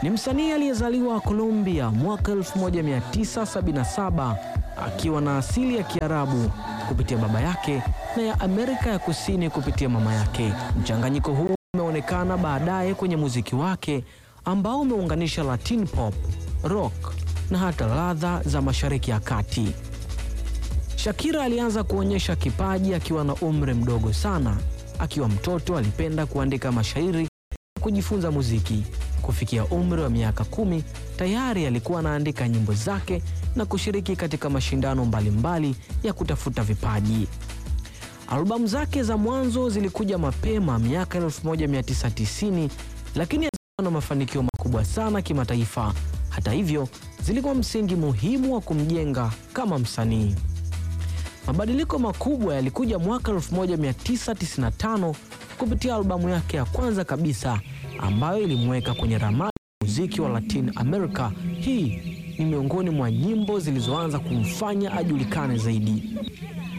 Ni msanii aliyezaliwa Colombia mwaka 1977 akiwa na asili ya Kiarabu kupitia baba yake na ya Amerika ya Kusini kupitia mama yake. Mchanganyiko huu umeonekana baadaye kwenye muziki wake ambao umeunganisha Latin pop, rock na hata ladha za Mashariki ya Kati. Shakira alianza kuonyesha kipaji akiwa na umri mdogo sana. Akiwa mtoto alipenda kuandika mashairi na kujifunza muziki. Kufikia umri wa miaka kumi tayari alikuwa anaandika nyimbo zake na kushiriki katika mashindano mbalimbali ya kutafuta vipaji. Albamu zake za mwanzo zilikuja mapema miaka 1990 lakini hazikuwa na mafanikio makubwa sana kimataifa. Hata hivyo, zilikuwa msingi muhimu wa kumjenga kama msanii. Mabadiliko makubwa yalikuja mwaka 1995 kupitia albamu yake ya kwanza kabisa ambayo ilimweka kwenye ramani ya muziki wa Latin America. Hii ni miongoni mwa nyimbo zilizoanza kumfanya ajulikane zaidi.